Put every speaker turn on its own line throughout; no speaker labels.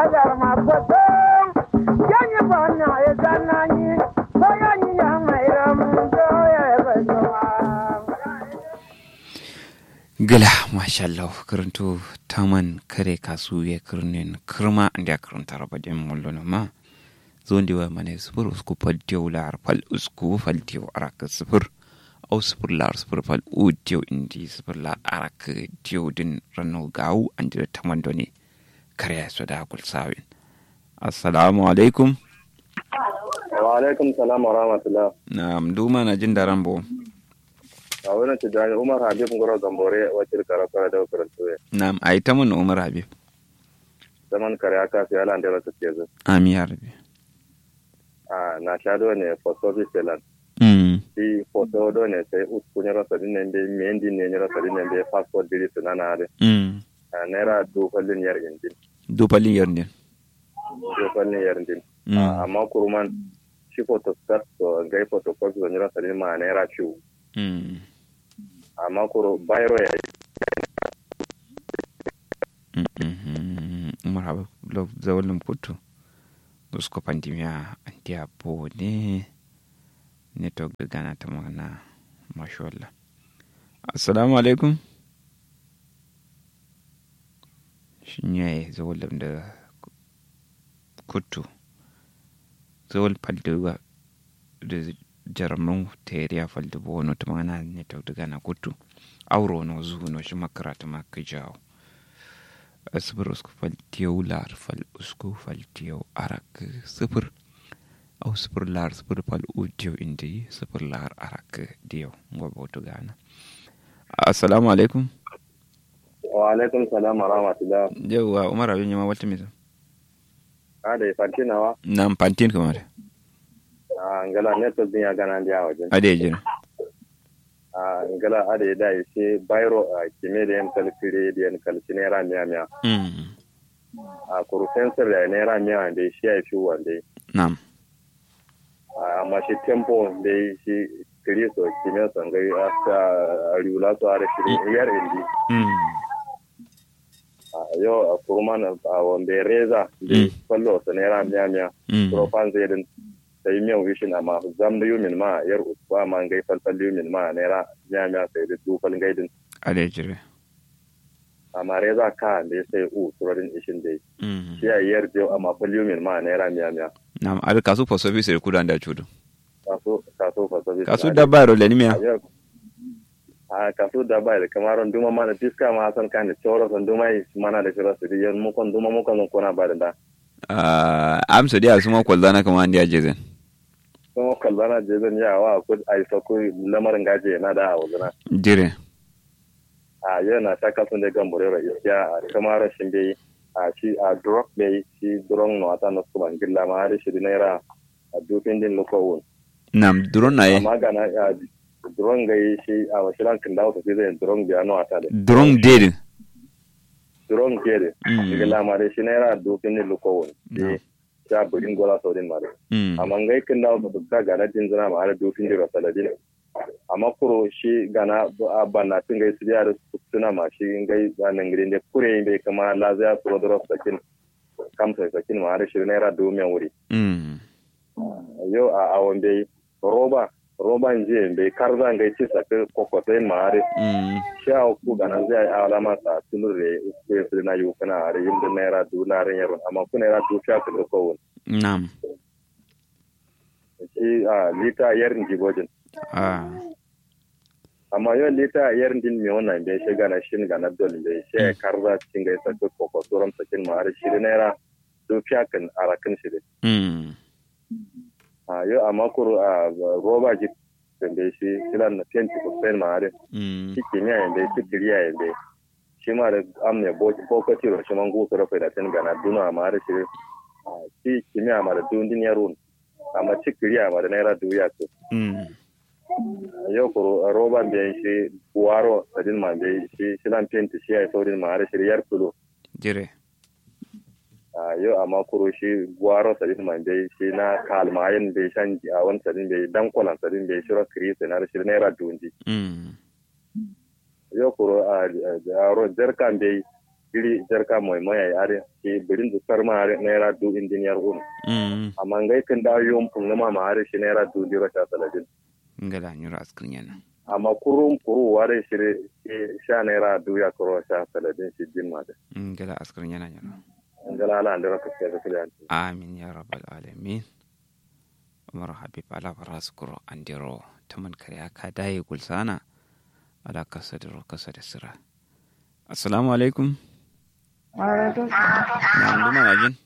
dar ma foto yanyi bana ya zanani ko yanyi ya mai ram do ya bazuma
gala mashallah karanto taman kare kasu ya kirnin kirma da karanta rabadin mullo ma zon diwa mane sufur usku faltiyo lar fal usku faltiyo araka sufur au sufur lar sufur fal u tiyo indi sufur lar araka tiyo din rano gawu an jira taman doni kare ya so da kul sawin assalamu alaikum
wa alaikum salam wa rahmatullah
na duma na jin daren bo
a wurin tijjani umar habib ngoro gambore wacce karatu da karantu ya
na ai ta mun umar habib
zaman kare aka fi ala da ta ce
amin ya rabi
a na sha do ne foto bi selan
mm
si foto do ne sai usku ne rasa din ne mendi ne ne rasa din ne passport diri sunana de
mm
a naira du fallin yar indin
dupalin yarnin
du fallin yar indin
mm
amma kuruman shi foto start to gai foto copy ne rasa din ma naira ciwo
mm
amma kuro bayro ya
umar haɓe blog zawolum kuttu usko pandemia andiya bo ne network da gana ta magana mashallah assalamu alaikum shin yayi zawolum da kuttu zawol paldewa da jarmun teriya falde bo wono ta magana network da gana kuttu auro no zuhu no shi makarata ma ka jawo sifir usku faltiyau lar fal usku faltiyau arak sifir au sifir lar sifir fal utiyau indi sifir lar arak diyau ngwa bautu gana assalamu alaikum
wa alaikum salam wa rahmatullah
yauwa umar abin yama wata mita
a da fantinawa
na pantin kamar
a ngala network din ya gana da wajen
ade jira
a ngala ada ya dai sai bayro a kime da yan kalfire da yan kalci naira miya miya
mm
a kuru sensor da naira miya da shi ya fi wanda
nam
amma shi tempo da shi kristo kime son gai aka riula to are shi yar indi
mm
a yau a kurman a wanda reza da
Mm.
fallo sa naira miya miya
mm
profan zai din sai miyan wishin amma zam da yumin ma yar usba ma gai falfal yumin ma naira miya miya sai da dufal gaidin
ade jira
amma reza ka da ya sai u turarin ishin da
mm
shi a yar jiyo amma fal yumin ma naira miya miya
nam ar kasu for service da kudan da chudu
kaso kaso fa sabi
kasu da baro le nimya
a kaso da bai da kamaron duma mana fiska ma san kan da choro san duma yi mana da shira su yan mu kon duma mu kon kona ba da da
ah amsa dia suma kwallana kamar andiya jezen
kuma kallana je zan yawa ko ai sako lamarin gaje na da a wazuna
jire
a yau na ta kasan da gambore ra iskiya a kamar shin bai a shi a drop bai shi drone no ata no kuma gilla ma har shi naira a dufin din lokowun
nam duron na ye
amma ga na a drone gai shi a washiran kin dawo ta zai drone biya no ata da
duron dede
drone ke da
Mm.
gilla ma da shi naira dufin din lokowun
No.
shi sha budin gola saudin ma da
mm
amma ngai kin dawo ta ga ga na din zina ma har dufin din rasaladin amma kuro shi gana a banna tun gai su da suna ma shi ngai nan gidan da kure bai kama lazaya su wadda sakin kamsa sakin ma har shi naira domin wuri
mm
yau a awon bai roba roban jiya bai karza ngai ci saka kokotai ma har
mm
shi a ku gana zai a alama sa tunur da ku ya na yi kana har yin da naira du na ran yaron amma ku naira du sha ku da kowun
nam
shi a lita yarin jigojin
ah
amma yau lita yarin din mai wannan bai shi gana shi gana dole bai shi ya karza cikin gai saka kokotoron sakin ma har shi naira du sha kan arakin shi dai
mm
a yau a makuru a roba ji da shi kilan na fenti ko fen ma are
mm
shi kimiyya yanda shi kiriya yanda shi ma da amne bokati ro shi man gusu rafa da ten gana duna ma are shi a, shi kimiyya ma da dundin yarun amma shi kiriya ma da naira duya to
mm
yau kuro a roba biyan shi buwaro sadin ma bai shi shilan fenti shi ya saurin ma are shi yar kulo
jire
a yau amma kuro shi buwaro sadin ma bai shi na kalmayin bai shan a wani sadin bai dan kwalan sadin bai shiro kirisa na shi naira dundi
mm
yo kuro a aro jarkan bai iri jarka mai mai are shi birin da sarma are naira du indiniyar un
mm
amma ngai kan da yom pun ma ma are shi naira du diro ta saladin
ngala nyura askrin yana
amma kurum kuru ware shi shi sha naira du ya kuro sha saladin shi din ma da
ngala askrin yana nyura
ngala ala andira ka ce ka kiliyan
amin ya rabbal alamin umar habib ala faraskuro andiro taman kariya ka daye gulsana ala kasa da kasa da sira assalamu alaikum
Alaikum
na nduma na jin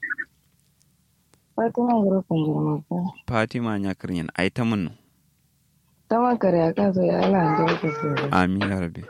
Fatima Guru Kunjurma ko.
fatima nya kiryan ai ta mun
Tama kare aka zo ya ala ande ko so.
amin ya rabbi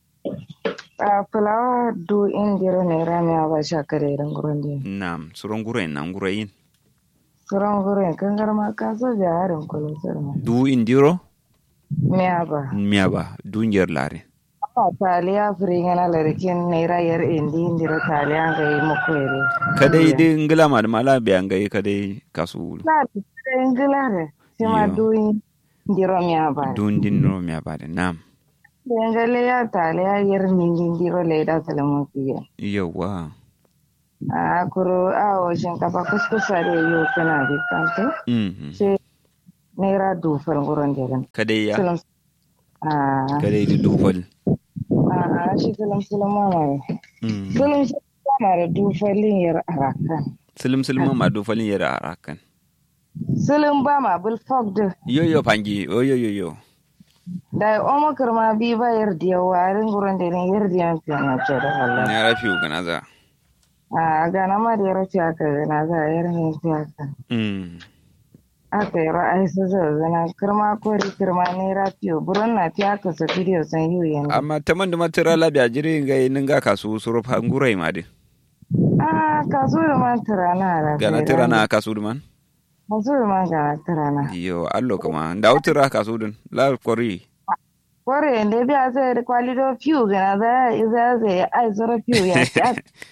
A fulawa du indiro ne rami aba sha kare ran gurin din.
nam suron gure na gure yin
Suran gurin kan garma ka so ja harin kulo surma.
du indiro
Me aba.
miya ba du ngiyar lare
Apa taliya firi ngana larikin ne ra yar indi indiro taliya ga yi muku ere.
kadai dai ngila ma da mala biyan gai kadai kasu
Na da ingilare. Sima
Yo.
du indiro me aba.
dun din no miya ba da nam
Dengale ya taliya yar ningi indiro le da salamu fiye.
yawa
A kuro a o shinkafa kuskusa da yo kana bikante.
mhm
sai naira dufar gurin jirin.
kadai ya
Silim a
kadai da dufal
a shi silim silim mama ne.
Mm.
Silim silim mama da dufalin yar arakan.
silim silim ma dufalin yara arakan
Silim ba ma bil fog da
yo yo pangi yo yo yo yo
da omo kirma bi ba yar diya warin gurin jirin yar diya fiye na ce da Allah.
na rafi gana za
A gana ma da yar fiye aka gana za a yar ne fiye aka.
Mm.
Aka yi ra'ayi su zazzana kirma kori kirma naira fiye burin na fiye aka sa bidiyo san yi yanzu.
amma ta man da matira labiya jiri ga yin ga kasu suru pangurai ma de
A kaso da man tirana da
gana tira na kasu duman
Kaso da man gana tirana.
yo allo kama da utira kasu dun la kori
Kore da biya sai da kwalido fiu gana za za zai ai zara fiu ya ta.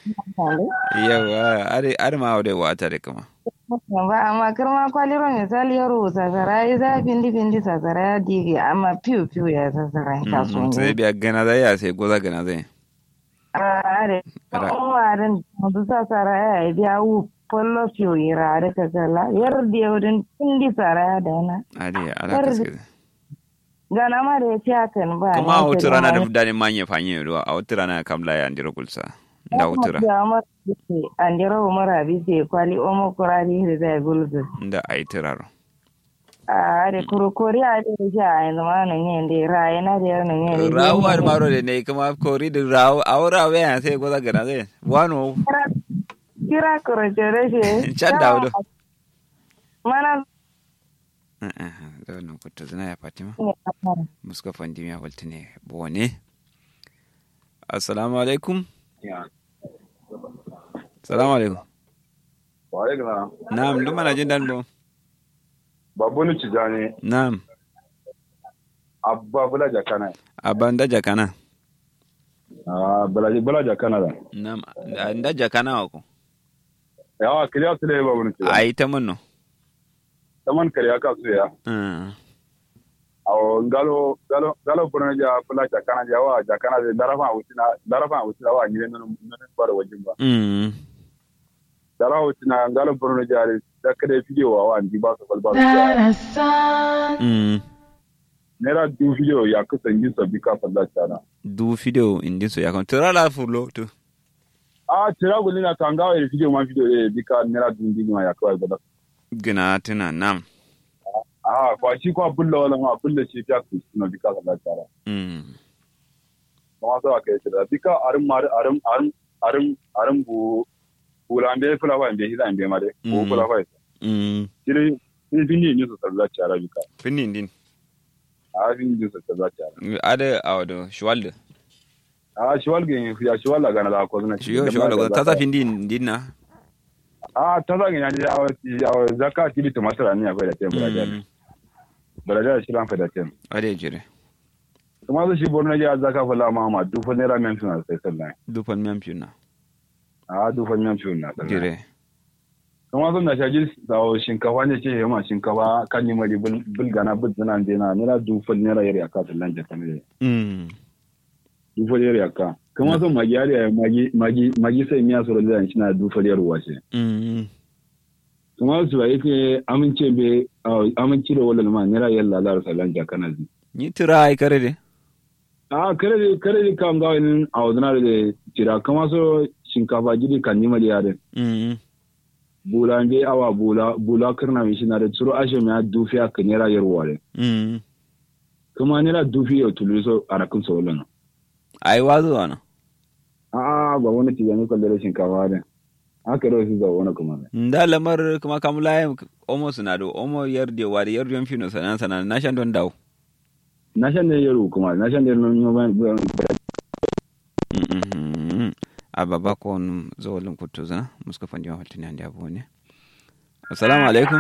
yawa are are ma wade wata de kama
Ba amma kirma kwaliro misali ya rubuta sara ya za bindi bindi sa sara ya dige amma fiu fiu ya sa sara ta so
Mm, sai
ne.
biya gana za ya sai goza gana zai
Are.
Ara.
Umarin da sa sara ya biya wu pollo fiu ira da ka kala yar da wurin bindi sara ya dana.
ade ala
Kar-
kaske
Gana ma da ya ci hakan ba.
kuma a
ne,
wata
ta
rana da
gama
fudani manye fanye do a wata rana kamla ya ndira kulsa da wutura
andira umara bise kwali omo kurari hiri da gulgu
da ai tiraro
a de kurukuri a de ja a zama nan yin de raye na de nan yin de
rawa maro de ne kuma kori da rawa awra we ya sai goza gana zai wano
kira kurukure shi
Can da wudu.
mana
da wannan kuta zina ya fatima muska fandi ya walta ne bone assalamu alaikum assalamu alaikum
ware gana
na'am duk mana jin dan bo
babu ni cijani
na'am
abba bula jakana
aban da jakana
ah bula bula jakana da
na'am da jakana wa ko
yawa kiriya su ne babu ni cijani
ai ta munno
taman kariya ka su ya
Mm.
awo ngalo ngalo ngalo bono ja bula jakana ja wa jakana de darafa utina darafa utina wa nyire non non bar wajin ba
Mm.
dara utina ngalo bono ja da kade video wa wa ndi ba su balba
Mm.
nera du video ya kusan yin sabbi ka falla tana
du video indin so yakon tira la fulo to
a tira gulli na kangawa ya video ma video ya bika nera du ndi ma ya kawai gaba
gina tuna nam
a kwa shi kwa bulla wala ma bulla shi fiya ku suna bika falla tana
Mm.
kuma sa ka yi tira bika arin mar arin arin arin arin bu bulambe fula fa mbe hida mbe ma de ko
Mm.
fula fa
Mm.
jiri ni fini ni so sallah tara bika
Finin din
a fini ni so sallah tara
ada awdo shwalde
a shi walge ya shi wala gana da ko zuna
shiyo shwalde ta ta findin din na
a ta zagin ya ji a zakati bi tumasira ni akwai da tempo da
Mm.
baraja shi lan fa da tempo
ade jire
kuma su shi borno ya zaka fala ma ma dufa naira men suna sai sallan
dupan mem puna
a dufa men suna sallan
jire
kuma sun da shaji da shinkafa ne ce yamma shinkafa kan yi mari bulgana bulgana dena naira dufa naira yari aka sallan jaka ne
Mm.
dufa yari aka
kama son magi har yaya magi magi magi sai miya soro da shi na du fariyar washe
mm
kuma su ba yake amince be amince da wallan ma nera yalla la salan jakana zi
ni tira ai kare de
a kare da kare da kam ga wani a wadana da tira kama so shinkafa gidi kan nima da yare
mm
bula be awa bula bula kirna mi shi na da tsuro ashe mi dufi aka nera yarwa de
mm
kuma nera dufi ya tulu so arakin so wallan
ai wazo wana
a ba wani tijani kwallo da shinkafa da haka da su zawo wani kuma ne
nda lamar kuma kamula omo suna do omo yarde wari yarde yon fino sanan sanan na shan don dawo
na shan da yaro kuma na shan da yaro ba
Mhm. ababa kon zawalin kutuza muska fandi wa haltini handi abu ne assalamu alaikum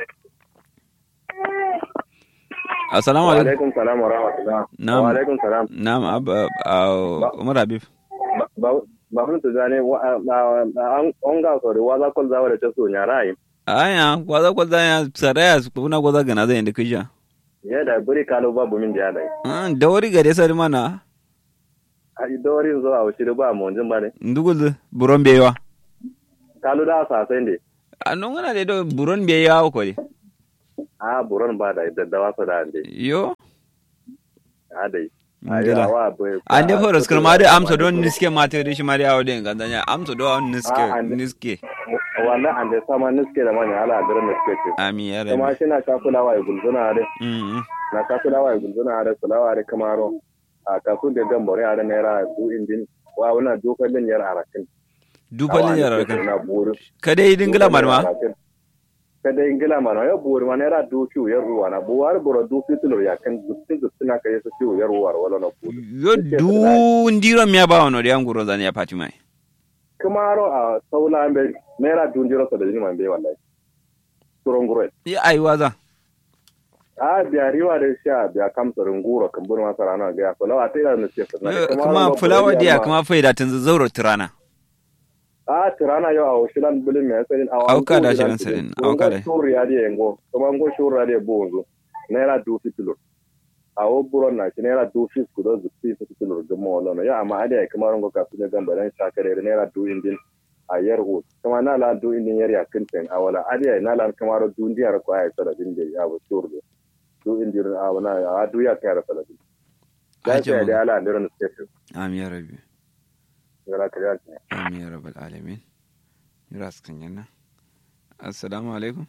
assalamu
wa
alaikum
alaikum salam wa rahmatullah
Na'am.
wa alaikum salam
na'am abba a- umar habib
ba ba mun tuzane wa an on ga so da waza kol zawa da ta so nyara yi
aya gwaza gwaza ya saraya su kuna gwaza gana zai inda kija
ya da buri kalo babu min da dai
Ah, da wari gare sari mana
a dorin zo a wuce ba mu jin bare
ndugul buron bewa
kalo da sa sai ne
a non gana da do buron bewa ko de
a buron ba da daddawa sa da ande
yo
a dai
ngila
wa bai
an dai horas kuma da amsa don niske mata da shi ma da yawo da ngandanya amsa do an niske
Ah, and-
niske
wannan ande sama niske da manya ala da niske ce
ami ya
kuma
rabi
shi na ka kulawa ya gulzuna da
mm
na ka kulawa ya gulzuna da kulawa da kamaro a kasu da gambore a da naira du indin wa wannan dokalin yar arakin
dupalin yara kan
na buru
kada yi dingila marma
kada ingila mana ya buru mana era du fiu yar ruwa na buwar buru du fiu tulur ya kan dutsin dutsin na kai su fiu yar ruwa wala na buru
yo du ndiro miya ba wono de anguro zani ya pati mai
kamaro a saula be naira du ndiro sa da jini man be wallahi turongure
ya ai waza
a biya riwa da sha biya kamsa runguro kan buru masara na ga ya fulawa ta ira na ce
Yo, kuma fulawa dia kuma faida tun zauro tirana
a tirana yau a washilan bilin mai sanin a
Auka da shirin sanin, auka da.
shuri ya dia yango kuma ngo shuri ya dia bonzo naira du fiu tulur a wo buron na shi naira du fiu kudo zu fiu tulur gumo wala no ya amma ade kamar ngo ka su da gamba dan shakare naira du indin a yarwo kuma na la du indin yar ya kinten a wala ade na la kamar du ndiyar ko ay sala din de ya bo turdo du indin a wana a du ya kayar sala din da
Aje
sai
mu.
da ala ndiran state
ami ya rabi
gara kariya
ami ya rabbal alamin ras kan yana assalamu alaikum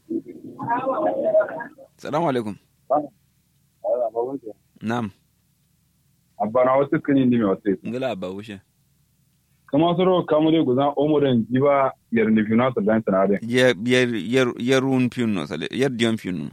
assalamu alaikum na'am
abana wasu kani ne mai wasu
ngila ba wushe
kama soro kamu dai guzan omoren jiba yar ni fina sa dan sanade
yer yer yer yerun piuno sale yer dion piuno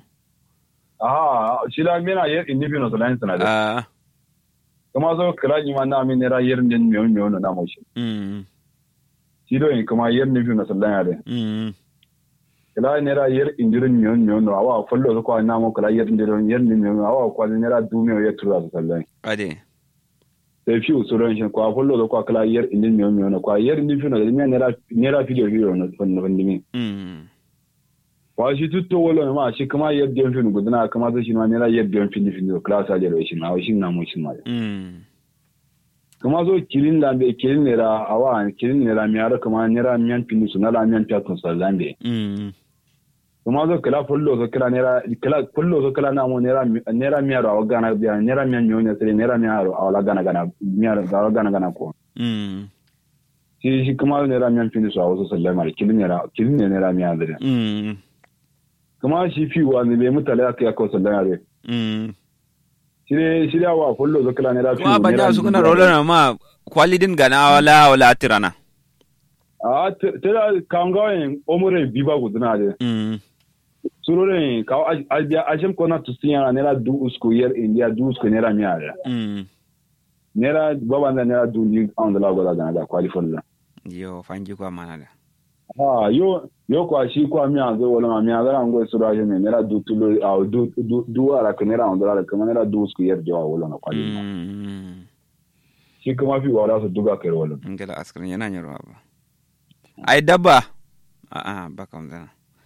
aha shila mena yar inni fina sa dan sanade
ah
kama soro kala ni ma na mi nera yar nin mi mi ono na mo shi
mm
shido in kama yar ni fina sa dan ade
mm
kala nera yar indirin mi mi ono awa follo ko na mo kala yar indirin yar ni mi ono awa ko nera du mi yar tura sa dan
ade
sai fi usuran shi ko follo ko kala yar indin mi mi ono ko yar ni fina da mi nera nera video video no fon no mi
mm
wa shi tutto wala ma shi kuma yar dion fin gudana kuma sai shi ma nera yar dion fin fin class a jere shi ma shi na mo shi ma
mm
kuma zo kirin da be kirin nera awa kirin nera mi ara kuma nera miyan fin su na la miyan ta kun sa lambe
mm
kuma zo kala fullo zo kala nera kala fullo zo kala na mo nera nera mi ara awa gana biya nera miyan mi onya sere nera mi ara awa gana gana mi ara awa gana gana ko
mm
shi shi kuma nera miyan fin su awa so sallama kirin nera kirin nera mi ara
mm
kuma shi fi wa ne be mutale aka ya ko sallama re
mm
shire shire awa fullo zo kala nera fi
kuma banya su kuna rola na ma kwalidin gana wala wala tirana
a tera kangawen omure biba guduna de
mm
surore ka albia ajem kona tusinya nera du usko yer india du usko nera miara
mm
nera baba na nera du ni on la gola gana da qualify la
yo fanji kwa mana da
ah yo yo kwa shi kwa mi azo wala ma mi azo ngo sura je ne nera du tulo au du du du ara ka nera on la ka nera du usko yer jawa wala na qualify
mm
shi kuma fi wala su duga kai wala
ngela askrin yana nyarwa ba ai dabba a a ba kam zana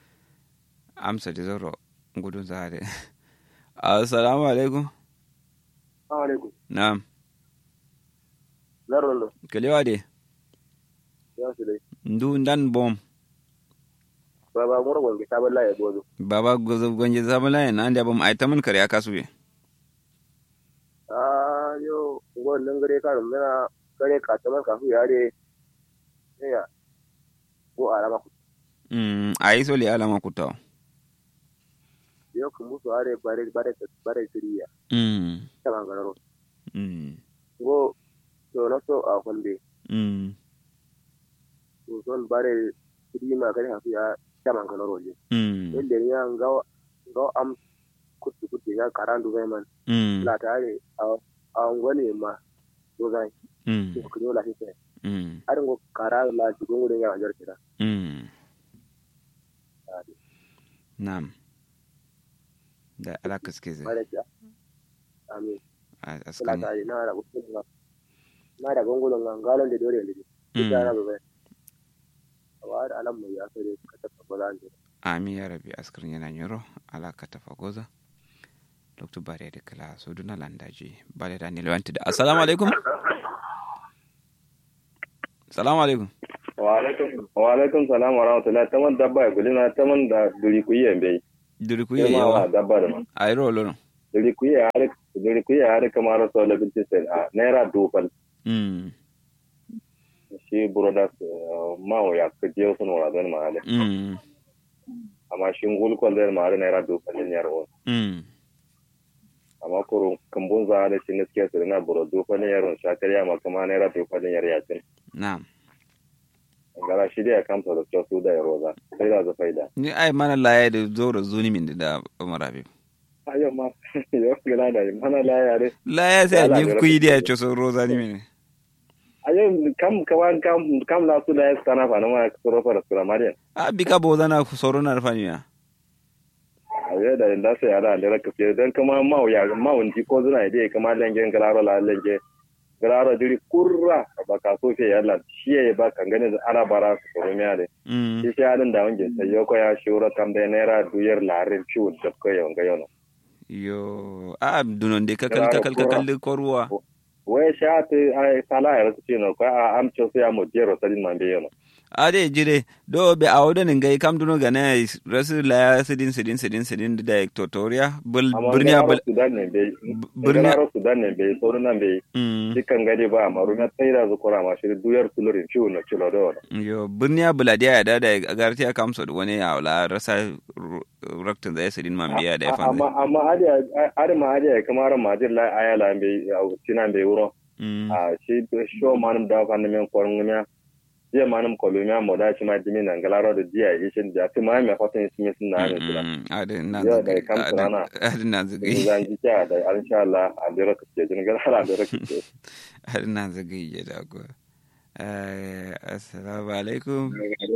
amsa da zoro gudun zare assalamu alaikum
alaikum
na'am
Garondo.
kelewa de
Ya su dai.
ndu ndan bom
Baba mura gonge ta balla ya gozo.
baba gozo gonje zabala en ande bom ay taman kare akasuye
Ah yo ngon nan gare ka rumena gare ka taman ka fu yare. Ya. Ko alama ku.
mm ay so le alama kutaw
Yo ku musu are bare bare bare tiriya.
mm
Ta bangaro.
mm
Go to na so a konde.
mm
To son bare tirima gare ha fu ya ta bangaro je.
mm
Yadda ni an ga ga am kutu kutu ya karandu zai man.
mm
La tare a a ngwane ma. Do zai.
mm
Ko kunyo la hite.
mm
Arin go kara la jigun gurin ya wajar kira.
mm nam da ala kaskeze
Bare ja. Amin.
a
Kula
askan
ta yi na da kutu na. Na da gongulon ngalon da dore lidi. Ita na bai. Awa da alam mai ya sare ka ta tabbata an
ami ya rabi askar yana nyoro ala katafa goza dr bare da kala so duna landaji bare da nilwanti da assalamu alaikum assalamu alaikum
Wa alaikum wa alaikum salam wa rahmatullahi taman dabba ya gulina taman da duri ku yi bai.
duri ku
Sai
yi
ma wa
yawa
dabba da ma.
ayro lolo
Duri ku yi har duri ku yi har kamar so la binti sai a naira dufal.
mm
Shi brothers ma wa ya ka je sun wala don ma ale.
mm
Amma shi ngul ko da ma naira dufal ne yaro.
mm
Amma kuro kambun za da shi ne suke su na buro dufal ne yaro shakariya ma kuma naira dufal ne yaro ya tin.
na'am
Gara shi da ya kamta da su da yaro za. Sai da za faida.
ni ai mana laye da zoro zuni min da umar habib
Ayo ma yo gila da mana la yare.
laye sai
Yala,
ni
yala.
ku yi da cho so roza ni min
ayo kam kawan kam kam la su da ya sana fa na ma soro fara sura mariya
a bika boza na soro na rafani ya
ayo da inda sai ala da raka fiye dan kuma ma ya ma wunji ko zuna ide kama lengen galaro la lenge galaro diri kurra ba ka so fe yalla shi ya ba kan gane da ana bara su soro miya de
mm
shi shi adin da wange sai yo ko ya shura kam da naira duyar larin ciwo da ko ya wanga yono
yo a dunon de kakal kakal kakal ko ruwa
wai sha ta ai sala ya rasu ce no ko a amcho sai ya mo jero sadin man be yono
ade jire do be awdo ni ngai kam duno gana rasu la sidin sidin sidin sidin da tutorial bul
amma
burniya
galaro
bul
sudan ne be
burniya
galaro sudan ne be soro nan be
mm
dukkan gari ba amma rume tsaira zu kora ma shi duyar tulurin ciwo na cilo da wani.
yo burniya buladiya ya dada agarti ya kamso da wani ya wala rasa raktin zai sidin man biya da ya
Amma
fanza
amma adiya adama adiya kamar majin la ayala be tina be wuro.
mm
A shi sho manum da fa men ko ngumya. Je manum ko lumya mo da shi ma dimi nan galaro da diya yi shin da ti ma me fatan shi sun na ne tula.
ade na
Yo,
zagi
da kam tsana.
ade na zagi
Zan ji ta da insha Allah a dira ka ce jin galaro da ka ce.
ade na zagi ya da ko eh assalamu alaikum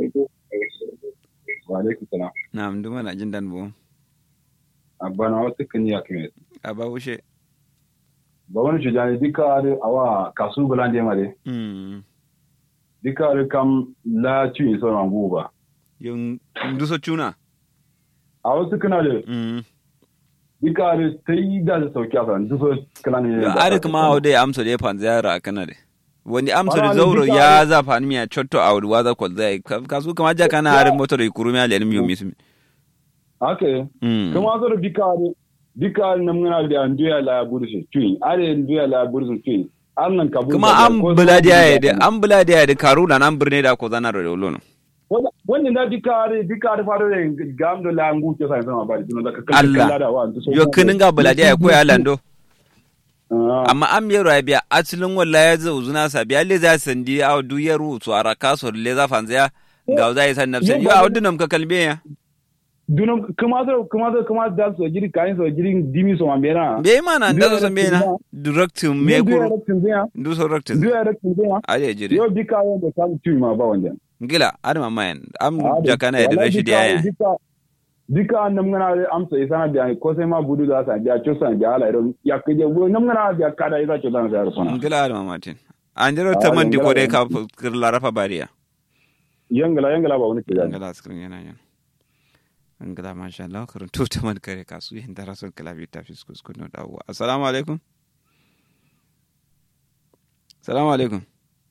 wa alaikum salam
na'am duma na jin dan bu
abana wasu kan ya kime
aba wushe
ba wani shujani dika are awa kasu bulan de mare
mm
dika are kam la ci so ran buba
yung nduso chuna
a wasu kana da
mm
dika are sai da sauki a san duso kana ne
yo are kuma ode amso de pan zara kana de wani amso de
Wala,
zauro
duka
ya
are-
za fan miya chotto awd waza ko zai kasu kama ja kana are motor ikuru miya lenim yo mismi
ake
mm
kuma zo da dika are dika are nan ngana da nduya la bursu ci are nduya la bursu ci annan kabu
kuma an buladiya ya da an buladiya ya da karuna nan birne da ko zana da lono
wannan da dika are dika are faro da gamdo la ngu ke sai sama bari tunan da ka
Allah.
da wa duso
yo kinin ga buladiya ya koya lando
Ah.
amma an miyar ya biya asilin walla ya zo zuna sa biya le za sandi a duyar su ara kaso le za fanzaya ga za yi san nafsan yo a wadunam ka kalbe ya
dunum kuma zo kuma zo kuma da so jiri kayin so jiri dimi so mambera
be mana da zo san be na directum me kuru du so directum
Ndio raktin zema.
aje jire
Yo bika yo da kan tu ma ba wanda.
ngila adama mayan am jakana ya da rashidi ya
Bika bika nam ngana am so isana biya ko sai ma budu da sa biya cho san biya ala iron ya kije wo nam ngana biya kada isa cho dan sa sona.
ngila adama martin an jiro ta man di ko dai ka kirla rafa bariya
Yangala yangala ba wani kidan.
ngila skrin yana yan ngila masha Allah karun to ta man kare kasu yin da rasul kala bi ta fiskus kuno dawo assalamu alaikum salamu alaikum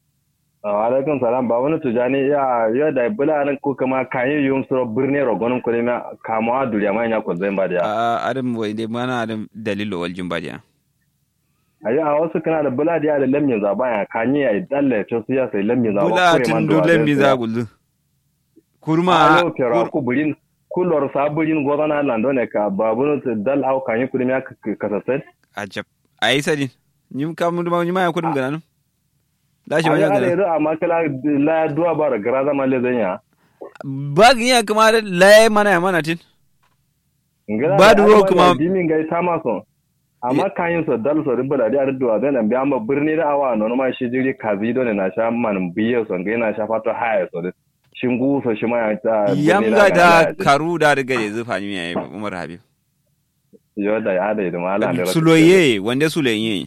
wa alaikum salam ba wani tujani ya ya da bula nan ko kama kayi yum suro birne rogonum ko ma kama duriya ma nya ko zai ba da
a adam wai dai mana adam dalilo wal jimbadiya
ayi a wasu kana da bula da da lamin za baya kanyi ya dalle to su ya sai lamin za
bula tin do lembi za gullu kurma
a lo kero ku burin kulor saburin gozana lando ne ka babun dal au kanyi kudi ma kasasai
ajab ayi sadin nyim kam dum nyima ya kudum gananu da shi
ayi
wani
ala
gananu
yado amma kala la duwa bara gara zama le zanya
ba ya kuma da laye mana ya mana tin
ngala
Ba duro kuma-
dimin gai tama so amma kayin so dal so ribala da arduwa da nan biya ma birni da awa no ma shi jiri kazi do ne na sha man biye so ngai na sha fato haya so da shingu so shi ma ya ta birni
yamga
na
da
ga-
karu da riga da zufa ni yayi umar habib
yo da ya da idan ala da
suloye wanda suloye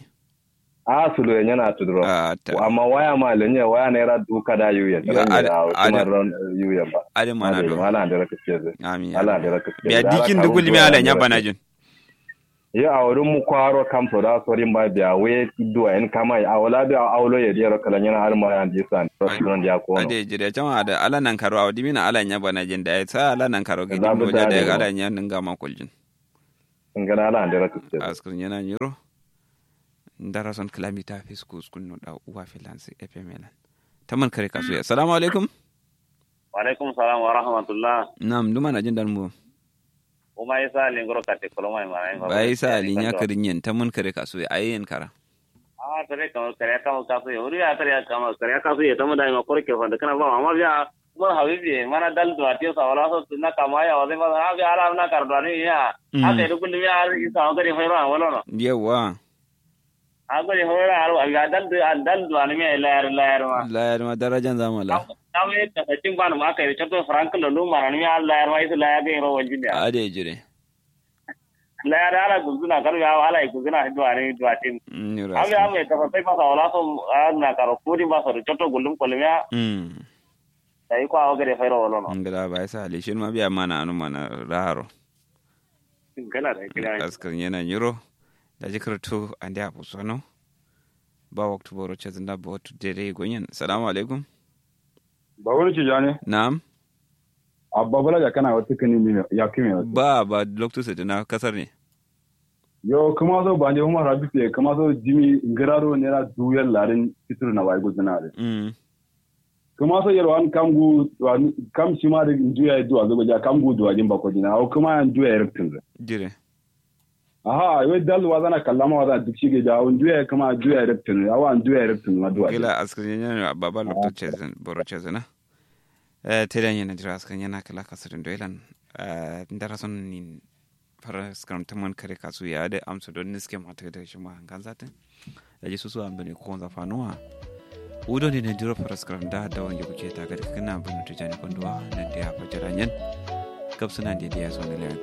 a sulo yana tudro
a ta
amma waya ma lenye waya ne ra duka da yuya
Yo,
da
ada-
da kuma
ada-
ran yuya ba
adam mana
ala
do
ala da raka ce zai
amin
ala da raka ce
biya dikin da gulmi ala nya bana jin
ya a wurin mu kwaro kam so da sorin ba biya we duwa en kama a wala biya a awlo ya diyar kala yana har ma yan disan to sunan dia ko no
ade jire jama da ala nan karo awdi mina ala nya bana jin da ya sa ala nan karo ga
Za
din
mu
doja da
tare
ya
ba.
ala nya ninga ma kuljin
ngana ala da raka ce
askun yana nyiro ndara son kilamita fiskus kunno da uwa filansi fml taman kare kasu ya assalamu alaikum
Walaikum salam wa rahmatullah.
nam duma na jin dan mu
Uma isa lingro kate koloma ma ngai.
bai sa alinya karin yin taman kare kasu ya ayen kara
Ah tare kamo kare kamo kasu ya uri ya tare kamo kare kasu ya tamu dai ma korke fa da kana ba amma biya mun habibi mana dal do atiyo sa wala so tunna kama ya wale ma ha biya ala na kar do ni ya.
Mm.
Ate du kulli ya ari sa ngari fa ro wala no.
yawa
Agari hora aro aga dal do dal do ani me layar layar ma.
la ma darajan zamala
Kame ta tin ban ma kai chato frank lo lu ma ni ya layar ma isu layar ga ro wajin ya.
ade jire
Layar ala guzuna kar ya ala guzuna do ani do atin.
nyiro
Ame ame ka sai masa wala so na karo kuri masa da choto gullum kolmiya
mm
dai ko awo gare fairo wala no
ngala bai sa ali shin ma biya mana anu mana raharo
gala da kira
askar yana nyiro da jikar to ande abu sono ba waktu boro chazinda bo to dere gonyen assalamu alaikum
ba wani ci jane
na'am
abba bala ya kana wata kani ne ya kime
ba ba lokto sai na kasar ne
yo kuma so ba ne kuma rabi te kuma so jimi ngararo ne ra duyan larin fitur na wai gudana re
mm
kuma so yero an kamgu wan- kam shi ma da juya duwa zo ja kamgu duwa jin ba ko dina o kuma an juya rektin re
jire
aha we dal wa zana kallama wa zana duk shi ge ja on juya kuma juya rektin awa an juya rektin ma duwa
gila askar yana baba lokto chazin boro chazina eh tedan yana jira askar yana kala kasar doilan eh ndara son ni fara skram taman kare kasu ya da amsa don niske mata da shi ma kan zatin da ji su su ambane ko za fanuwa udo ne na diro fara skram da da wanda kuke ta ga kana bin tujani konduwa nan da ya fajira yan gabsuna da ya so ne